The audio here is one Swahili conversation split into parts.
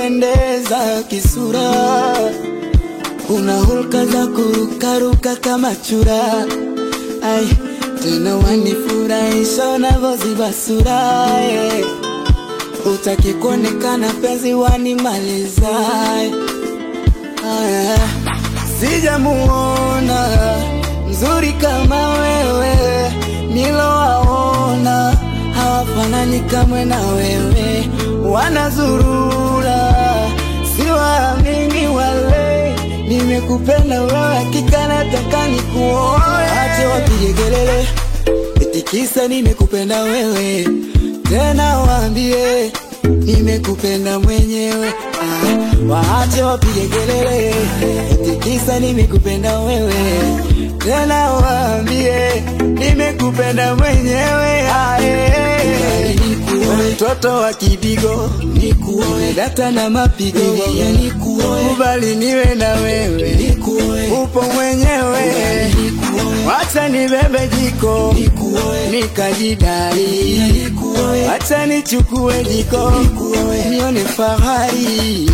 unapendeza kisura, una hulka za kurukaruka kama chura. Ai, tena wanifurahisha unavyoziba sura eh. Utaki kuonekana penzi wanimaliza eh. Aya, sijamuona mzuri kama wewe, nilowaona hawafanani kamwe na wewe, wanazurura siwaamini wale. Nimekupenda wewe, hakika nataka nikuoe. Ache wapige kelele eti kisa nimekupenda wewe, tena waambie nimekupenda mwenyewe. Ah, waache wapige kelele eti kisa nimekupenda wewe, tena waambie nimekupenda mwenyewe. Ah, eh. Mtoto wa kidigo nikuoe, data na mapigo nikuoe, kubali niwe na wewe nikuoe, upo mwenyewe Wacha nibebe jiko nikajidai, wacha nichukue jiko nione fahari.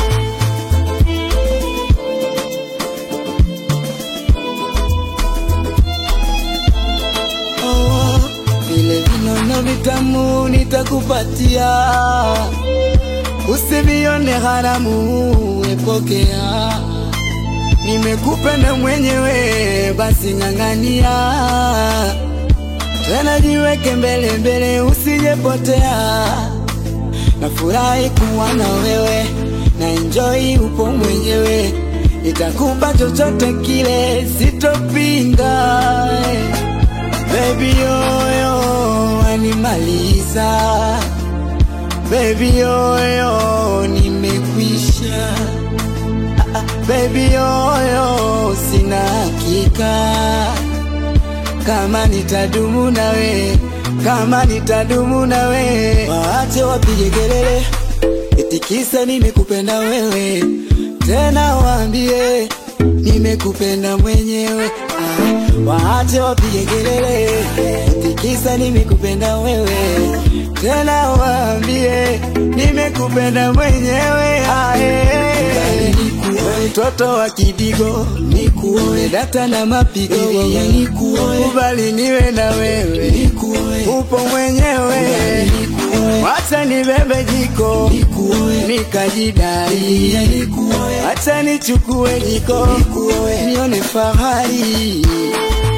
Oh, vile vinono vitamu nitakupatia, usivione haramu, epokea Nimekupenda mwenyewe, basi ng'ang'ania, tena jiweke mbele mbele, usijepotea. Nafurahi kuwa na wewe na enjoy, upo mwenyewe, nitakupa chochote kile, sitopinga. Baby yoyo animaliza, baby yoyo nimekwisha Baby yoyo, sina hakika kama nitadumu nawe, kama nitadumu nawe. Waache wapige kelele eti kisa nimekupenda wewe, tena waambie nimekupenda mwenyewe. Ah, waache wapige kelele eti kisa nimekupenda wewe, tena waambie nimekupenda mwenyewe. Ah, eh. Mtoto wa kidigo nikuoe, data na mapigo nikuoe, kubali niwe na wewe nikuoe, upo mwenyewe wacha nibebe jiko nikajidai, wacha nichukue jiko nione fahari.